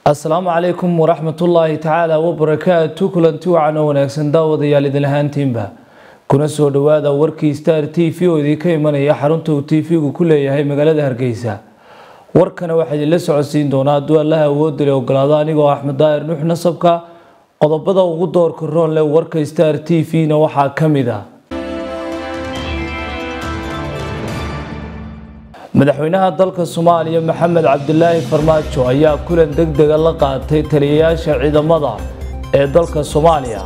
asalaamu calaykum waraxmatullaahi tacaala wabarakaatu kulanti wacan oo wanaagsan daawadayaal idin ahaantiinba kuna soo dhowaada warkii star t v oo idinka imanaya xarunta uu t v-gu ku leeyahay magaalada hargeysa warkana waxaa idinla socodsiin doonaa hadduu allaha awoodale ogolaado anigoo axmed daahir nuux nasabka qodobada ugu doorka roon leh warka star t v-na waxaa ka mid ah madaxweynaha dalka soomaaliya maxamed cabdilaahi farmaajo ayaa kulan deg dega la qaatay taliyayaasha ciidamada ee dalka soomaaliya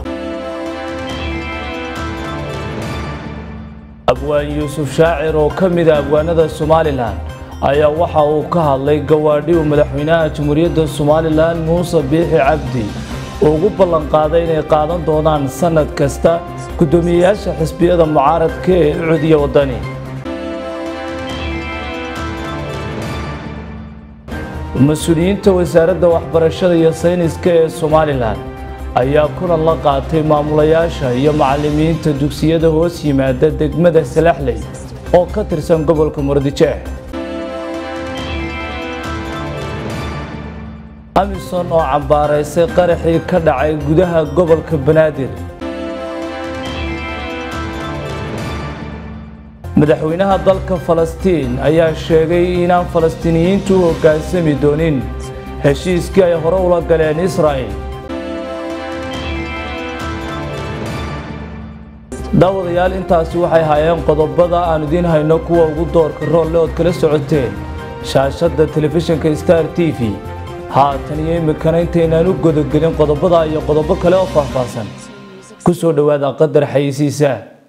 abwaan yuusuf shaacir oo ka mid a abwaanada somalilan ayaa waxa uu ka hadlay gawaadhi uu madaxweynaha jamhuuriyadda somalilan muuse biixi cabdi ugu ballanqaaday inay qaadan doonaan sanad kasta guddoomiyeyaasha xisbiyada mucaaradka ee ucudiya wadani mas-uuliyiinta wasaaradda waxbarashada iyo sayniska ee somalilan ayaa kulan la qaatay maamulayaasha iyo macalimiinta dugsiyada hoos yimaada degmada salaxley oo ka tirsan gobolka muradijeh amison oo cambaaraysay qaraxii ka dhacay gudaha gobolka banaadir madaxweynaha dalka falastiin ayaa sheegay inaan falastiiniyiintu u hoggaansami doonin heshiiskii ay hore ula galeen israa'il daawadayaal intaasi waxay hayeen qodobada aan idiin hayno kuwa ugu doorka roolle ood kala socoteen shaashadda telefishinka star t v haatan iyo imikana intaynaan u godogelin qodobada iyo qodobo kale oo faahfaahsan ku soo dhowaada qadar xayisiisa